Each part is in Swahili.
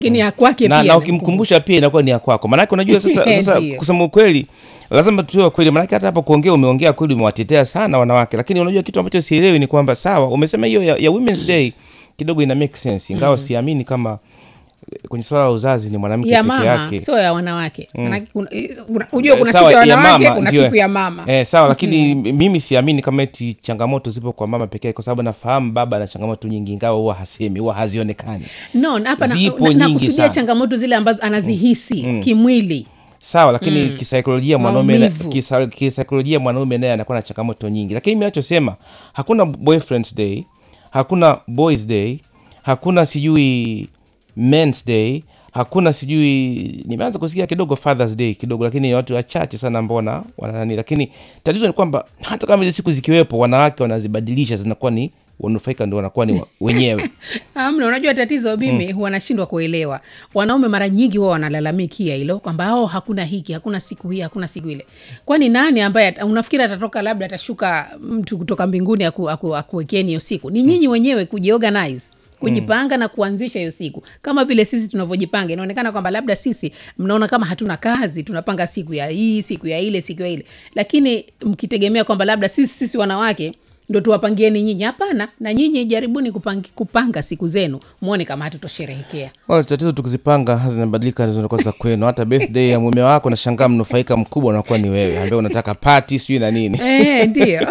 lakini ya kwake na, pia na ukimkumbusha pia inakuwa ni ya kwako maanake unajua sasa, sasa Ndiyo. kusema ukweli lazima tuwe kweli maanake hata hapo kuongea umeongea kweli umewatetea sana wanawake lakini unajua kitu ambacho sielewi ni kwamba sawa umesema hiyo ya, ya women's day kidogo ina make sense ingawa siamini kama eh, kwenye swala la uzazi ni mwanamke ya peke mama yake sio ya wanawake Manake kuna- kuna- ujue kuna Sawa, siku ya wanawake mama, kuna ndio. siku ya mama eh, sawa lakini mimi siamini kama eti changamoto zipo kwa mama pekee kwa sababu nafahamu baba ana changamoto nyingi ingawa huwa hasemi huwa hazionekani no na hapa na- Zipo na- nyingi nakusudia sana. changamoto zile ambazo anazihisi kimwili sawa lakini kisaikolojia mwanaume Maumivu. kisa- kisaikolojia mwanaume naye anakuwa na changamoto nyingi lakini mi nachosema hakuna boyfriends day hakuna boys day hakuna sijui mens day hakuna sijui nimeanza kusikia kidogo fathers day kidogo lakini ni watu wachache sana ambao wana wananani lakini tatizo ni kwamba hata kama hizi siku zikiwepo wanawake wanazibadilisha zinakuwa ni wanufaika ndo wanakuwa ni wa- wenyewe amna unajua tatizo mimi huwa nashindwa kuelewa wanaume mara nyingi huwa wanalalamikia hilo kwamba oh, hakuna hiki hakuna siku hii hakuna siku ile kwani nani ambaye ata- unafikiri atatoka labda atashuka mtu kutoka mbinguni aku, aku, akuwekeni hiyo siku ni nyinyi wenyewe kujiorganize kujipanga na kuanzisha hiyo siku kama vile sisi tunavyojipanga inaonekana kwamba labda sisi mnaona kama hatuna kazi tunapanga siku ya hii siku ya ile siku ya ile lakini mkitegemea kwamba labda sisi sisi wanawake ndo tuwapangieni nyinyi hapana na nyinyi jaribuni kupanga, kupanga siku zenu mwone kama hatutosherehekea Wala tatizo tukizipanga zinabadilika zinakuwa za kwenu hata birthday ya mume wako nashangaa mnufaika mkubwa unakuwa ni wewe ambaye unataka pati sijui na nini e, ndio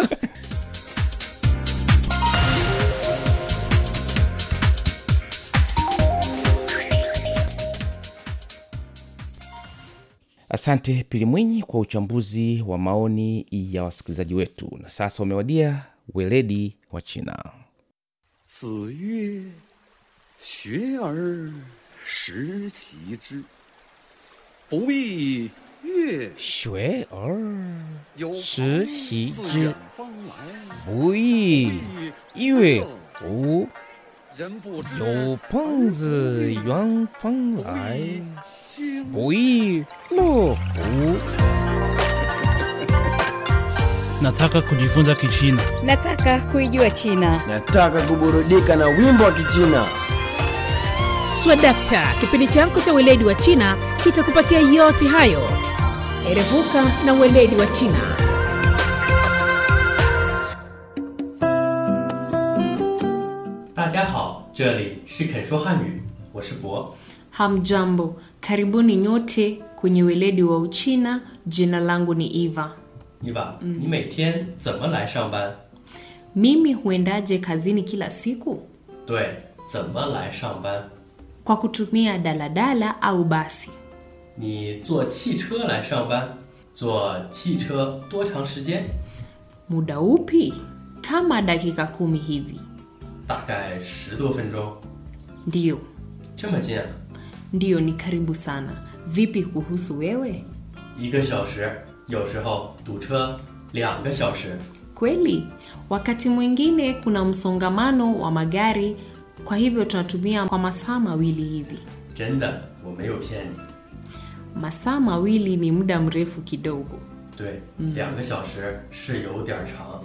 asante pili mwinyi kwa uchambuzi wa maoni ya wasikilizaji wetu na sasa umewadia weledi wa china 子曰：“学而时齐之，不亦乐学而有时朋习自之远方来， 不亦乐乎人不知有朋自远方来经不亦乐乎 Nataka kujifunza Kichina. Nataka kuijua China. Nataka kuburudika na wimbo wa Kichina. swadakta kipindi chako cha weledi wa china kitakupatia yote hayo erevuka na weledi wa china 大家好，这里是肯说汉语，我是博。 Hamjambo, karibuni nyote kwenye weledi wa Uchina. Jina langu ni Eva. 伊娃，你每天怎么来上班？ Mimi huendaje kazini kila siku? 对，怎么来上班？ Kwa kutumia daladala au basi. 你坐汽车来上班？坐汽车多长时间？ Muda upi? Kama dakika kumi hivi. 大概十多分钟， Ndiyo, 这么近啊？ ndiyo, ni karibu sana. Vipi kuhusu wewe? 一个小时，有时候堵车两个小时。 Kweli, wakati mwingine kuna msongamano wa magari, kwa hivyo tunatumia kwa masaa mawili hivi. 真的，我没有骗你。 Masaa mawili ni muda mrefu kidogo. 对，两个小时是有点儿长。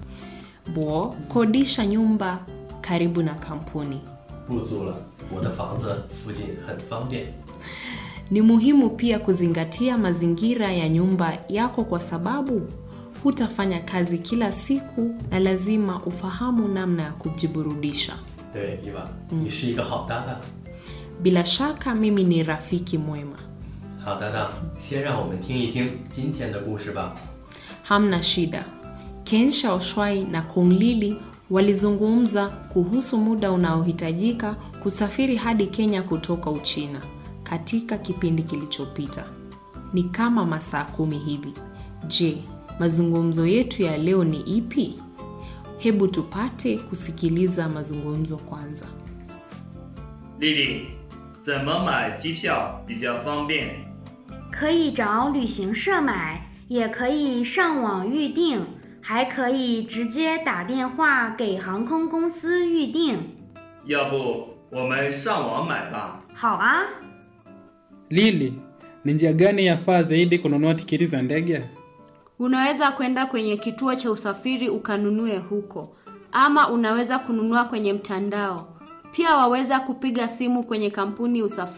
Bo, kodisha nyumba karibu na kampuni. 不租了，我的房子附近很方便。 Ni muhimu pia kuzingatia mazingira ya nyumba yako kwa sababu hutafanya kazi kila siku na lazima ufahamu namna ya kujiburudisha. 对，伊娃，你是一个好搭档。 Bila shaka mimi ni rafiki mwema. 好搭档，先让我们听一听今天的故事吧。 Hamna shida. Ken Shaoshwai na Kung Lili walizungumza kuhusu muda unaohitajika kusafiri hadi Kenya kutoka Uchina katika kipindi kilichopita. Ni kama masaa kumi hivi. Je, mazungumzo yetu ya leo ni ipi? Hebu tupate kusikiliza mazungumzo kwanza. 丽丽，怎么买机票比较方便？ 可以找旅行社买，也可以上网预订，还可以直接打电话给航空公司预订。 要不我们上网买吧？ 好啊， Lili, ni njia gani yafaa zaidi kununua tiketi za ndege? Unaweza kwenda kwenye kituo cha usafiri ukanunue huko, ama unaweza kununua kwenye mtandao. Pia waweza kupiga simu kwenye kampuni usafiri